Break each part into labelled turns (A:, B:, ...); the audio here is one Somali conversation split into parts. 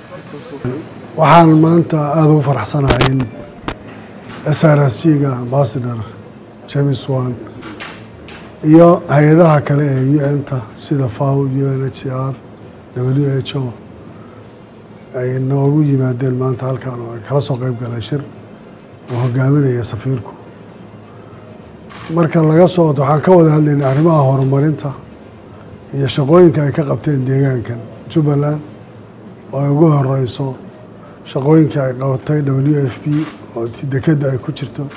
A: waxaan maanta aada ugu faraxsanahay in s r s g-ga ambassador james wan iyo hay-adaha kale ee u n ta sida faw u n h c r w h o ay noogu yimaadeen maanta halkan oo ay kala soo qeyb galeen shir oo hogaaminaya safiirku marka laga soo wato waxaan ka wada hadlaynay arrimaha horumarinta iyo shaqooyinka ay ka qabteen deegaankan jubbaland oo ay ugu horeyso shaqooyinkii ay qabatay w f p oo dekedda ay ku jirto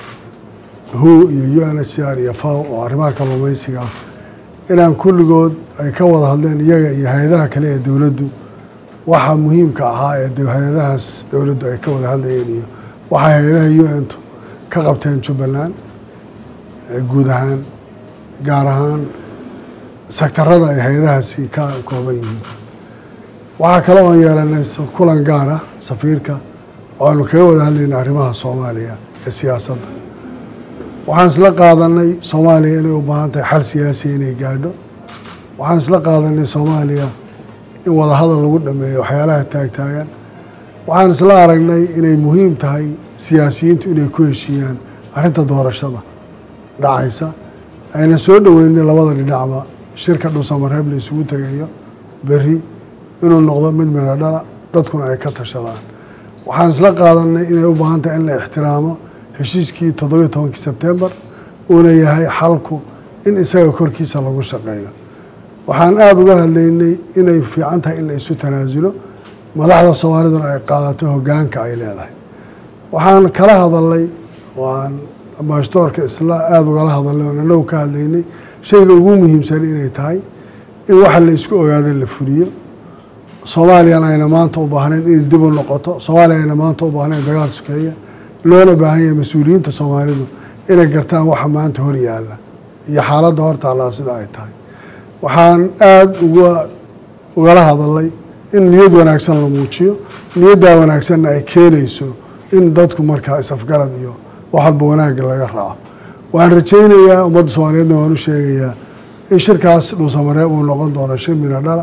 A: hu iyo u n h c r iyo faw oo arrimaha kalluumeysiga ah inaan kulligood ay ka wada hadleen iyaga iyo hay-adaha kale ee dowladdu waxa muhiimka ahaa ee hay-adahaas dowladdu ay ka wada hadlayeen iyo waxay hay-adaha u n tu ka qabteen jubbaland guud ahaan gaar ahaan sektarada ay hay-adahaasi ka kooban yihiin waxaa kale oon yeelanay kulan gaar ah safiirka oo aanu kaga wada hadlayna arrimaha soomaaliya ee siyaasadda waxaan isla qaadanay soomaaliya inay u baahan tahay xal siyaasiya inay gaadho waxaan isla qaadanay soomaaliya in wadahadal lagu dhameeyo waxyaalaha taagtaagan waxaan isla aragnay inay muhiim tahay siyaasiyiintu inay ku heshiiyaan arrinta doorashada dhacaysa ayna soo dhoweynay labada dhinacba shirka dhuusamareeb la isugu tegayo berri inuu noqdo mid midho dhala dadkuna ay ka tashadaan waxaan isla qaadanay inay u baahan tahay in la ixtiraamo heshiiskii toddobiyo tobankii sebtembar uuna yahay xalku in isaga korkiisa lagu shaqeeyo waxaan aada uga hadlaynay inay fiican tahay in la isu tanaasulo madaxda soomaaliduna ay qaadato hoggaanka ay leedahay waxaan kala hadalnay waan ambashdoorka isla aada ugala hadalnay oon anagu ka hadlaynay shayga ugu muhiimsan inay tahay in waxa la isku ogaada la fuliyo soomaaliyana ayna maanta u baahnayn inay dib u noqoto soomaaliya ayna maanta u baahnayn dagaal sukeeya loona baahan yahay mas-uuliyiinta soomaalidu inay gartaan waxa maanta hor yaalla iyo xaaladda hortaallaa sida ay tahay waxaan aada uga ugala hadalnay in niyad wanaagsan la muujiyo niyaddaa wanaagsanna ay keenayso in dadku markaa is-afgarad iyo wax walba wanaagga laga raaco waan rajaynayaa ummadda soomaaliyeedna waan u sheegayaa in shirkaas dhuusamareeb uu noqon doono shir midho dhala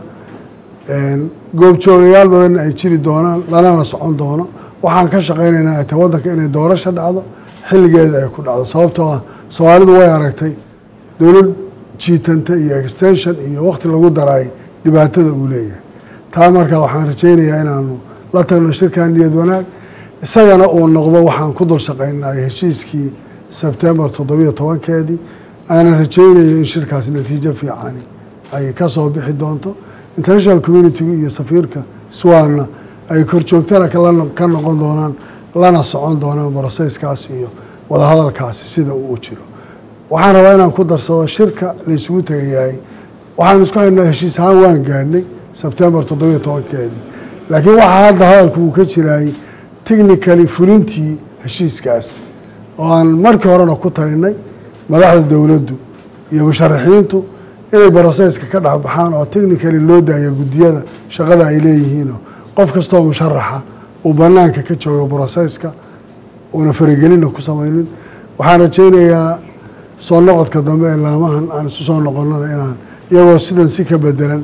A: goobjoogayaal badanna ay jiri doonaan lanana socon doono waxaan ka shaqaynaynaa ay tahay waddanka inay doorasho dhacdo xilligeeda ay ku dhacdo sababtoo ah soomaalidu way aragtay dowlad jiitanta iyo extension iyo wakti lagu daray dhibaatada uu leeyahay taa markaa waxaan rajaynayaa inaanu la tagno shirkan niyad wanaag isagana uu noqdo waxaan ku dul shaqaynay heshiiskii sebtembar toddobiyo tobankeedii aanan rajaynaya in shirkaas natiijo fiicani ay ka soo bixi doonto international communitigu iyo safiirka swanna ay korjoogtana ka noqon doonaan lana socon doonaan broseyskaas iyo wadahadalkaasi sida uu u jiro waxaan rabaa inaan ku darsado shirka la isugu tegayahay waxaan isku haynaa heshiis ahaan waan gaadhnay sebtembar toddobiyo tobankeedii laakiin waxaa hadda hadalku uu ka jiraay technically fulintii heshiiskaas oo aan markii horena ku talinay madaxda dowladdu iyo musharaxiintu inay broseyska ka dhexbaxaan oo technically loo daayo guddiyada shaqada ay leeyihiinoo qof kastoo musharaxa uu banaanka ka joogo broseyska uuna faragelinna ku samaynin waxaan rajaynayaa soo noqodka dambe ee laamahan aan isu soo noqonada inaan iyagoo sidan si ka bedelan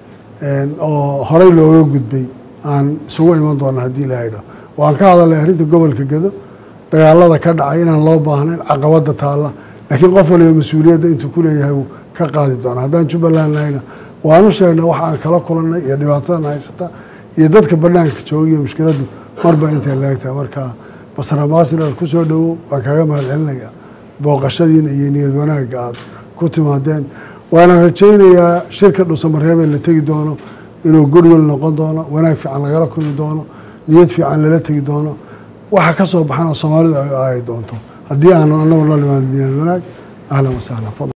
A: oo horey looga gudbay aan isugu iman doona haddii ilahay dho waan ka hadalnay arrinta gobolka gedo dagaalada ka dhacay inaan loo baahnayn caqabada taalla laakiin qof waliba mas-uuliyadda intuu ku leeyahay wuu ka qaadi doona haddaan jubbaland nahayna waanu sheegnay waxa aan kala kulannay iyo dhibaatadan haysata iyo dadka banaanka jooga iyo mushkiladdu marba intay leegtahay marka basramaasina ku soo dhowow waan kaaga mahad celinaya booqashadiina iyo niyad wanaagga aada ku timaadeen waana rajaynayaa shirka dhuusamareebee la tegi doono inuu goodwill noqon doono wanaag fiican lagala kulmi doono niyad fiican lala tegi doono waxa ka soo baxana soomaalidu ay aayi doonto haddii aanu anagu la limaan niyad wanaag ahlan wasahlan